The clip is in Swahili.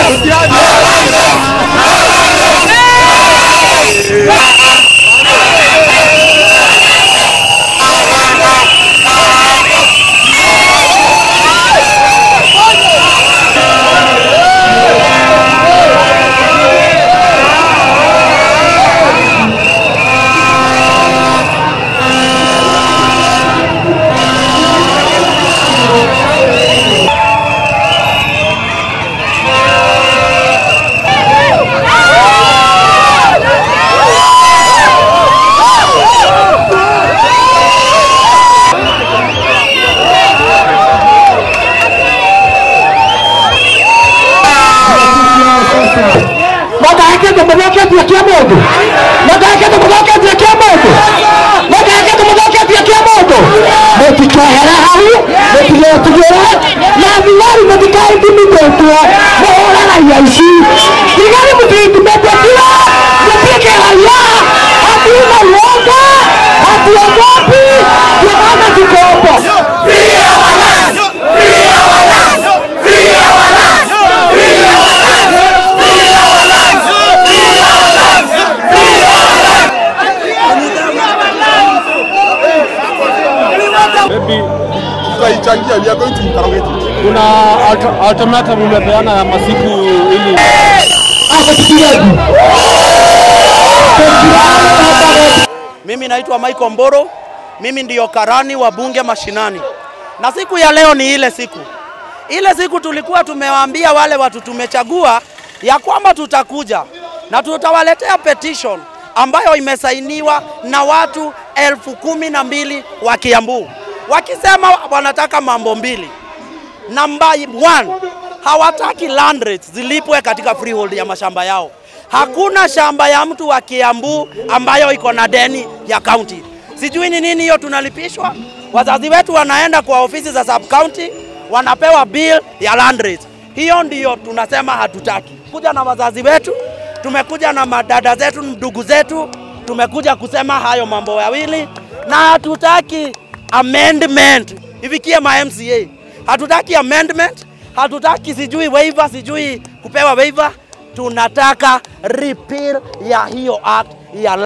Magake tumuthũkĩtie kia mũndũ magake tumuthũkĩtie kia mũndũ magake tumuthũkĩtie kia mũndũ mũtikohere hau mũtigetugĩre na thigari mũtikaindimitĩtwo mũhũranagia ici thigari mũtiindimitĩtio mũtuĩke raia hatuna uoga hatuogopi tunaona kikombo Maybe tutaichangia we are going to interrogate it. kuna alter- ultimatum umepeana ya masiku ili Mimi naitwa Michael Mboro, mimi ndiyo karani wa bunge mashinani, na siku ya leo ni ile siku. Ile siku tulikuwa tumewaambia wale watu tumechagua ya kwamba tutakuja na tutawaletea petition ambayo imesainiwa na watu elfu kumi na mbili wa Kiambu wakisema wanataka mambo mbili. Namba one, hawataki land rates zilipwe katika freehold ya mashamba yao. Hakuna shamba ya mtu wa Kiambu ambayo iko na deni ya county. Sijui ni nini hiyo tunalipishwa. Wazazi wetu wanaenda kwa ofisi za sub county wanapewa bill ya land rates. Hiyo ndiyo tunasema hatutaki. Kuja na wazazi wetu, tumekuja na madada zetu, ndugu zetu, tumekuja kusema hayo mambo mawili na hatutaki amendment ifikie ma MCA. Hatutaki amendment, hatutaki sijui waiver, sijui kupewa waiver. Tunataka repeal ya hiyo act ya